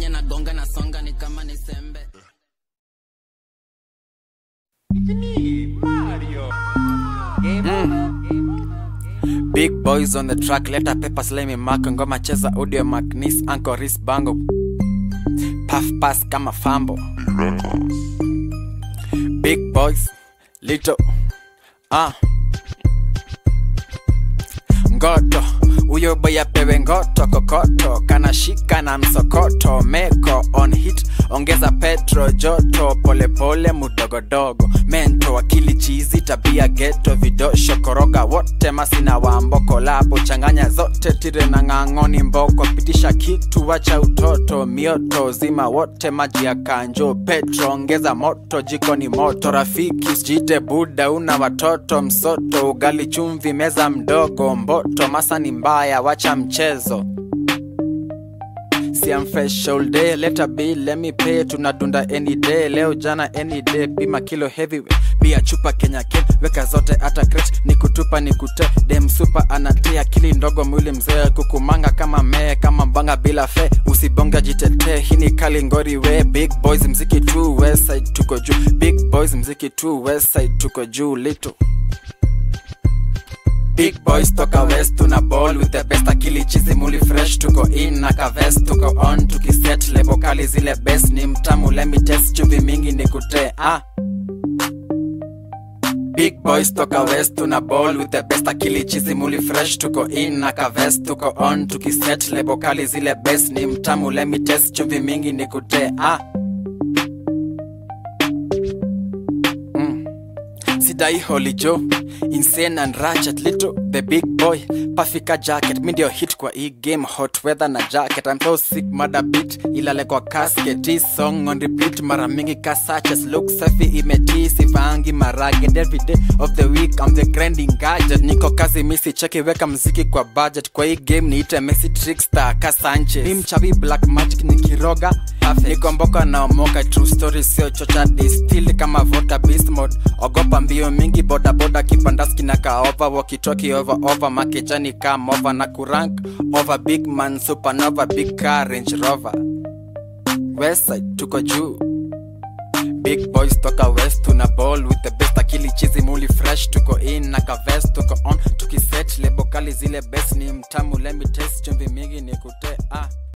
venye nagonga na songa ni kama ni sembe Big boys on the track, leta paper slime mark, ngoma cheza audio magnis, anko ris bango. Puff pass kama fambo. Big boys, little, ah. Ngoto, huyo boy apewe ngoto, kokoto, kanashika na msokoto, meko on hit, ongeza petro, joto, polepole, mudogodogo, mento, akili chizi, tabia geto, vidosho, koroga wote, masina wambo, kolabo, changanya zote, tire na ng'ang'oni mboko, pitisha kitu, wacha utoto, mioto, zima wote, maji ya kanjo, petro, ongeza moto, jikoni moto, rafiki, usijite buda, una watoto, msoto, ugali chumvi, meza mdogo, mboto, masa ni mbaya, wacha mchezo See I'm fresh all day, let a bill, let me pay, tunadunda any day, leo jana any day, bima kilo heavyweight, bia chupa Kenya Ken, weka zote hata crate, ni kutupa ni kute, dem super anatia akili ndogo mwili mzee, kukumanga kama mee, kama mbanga bila fe, usibonga jitetee, hii ni kali ngori we, big boys mziki tu, west side tuko juu, big boys mziki tu, west side tuko juu, little Big boys toka west tuna ball with the best akili chizi muli fresh tuko in na kavest tuko on tukiset lebo kali zile best ni mtamu let me test chumvi mingi ni kute ah Big boys toka west tuna ball with the best akili chizi muli fresh tuko in na kavest tuko on tukiset lebo kali zile best ni mtamu let me test chumvi mingi ni kute ah sidai holy joe insane and ratchet little the big boy pafika jacket mi ndio hit kwa hii game hot weather na jacket I'm so sick mada beat ilale kwa casket hii song on repeat mara mingi ka suches look safi imetii sivangi marage and every day of the week I'm the grinding gadget niko kazi misi cheki weka mziki kwa budget kwa hii game niite Messi trickster ka Sanchez mi mchawi black magic nikiroga niko mboka na omoka true story sio chocha distill kama vota beast mode ogopa mbio mingi boda boda kipandaski na kaova wakitoki over over makejani kam over na kurank over big man supernova big car range rover westside tuko juu big boys toka west tuna ball with the best akili chizi muli fresh tuko in na kavest tuko on tukiset lebo kali zile best ni mtamu let me taste chumvi mingi ni kute ah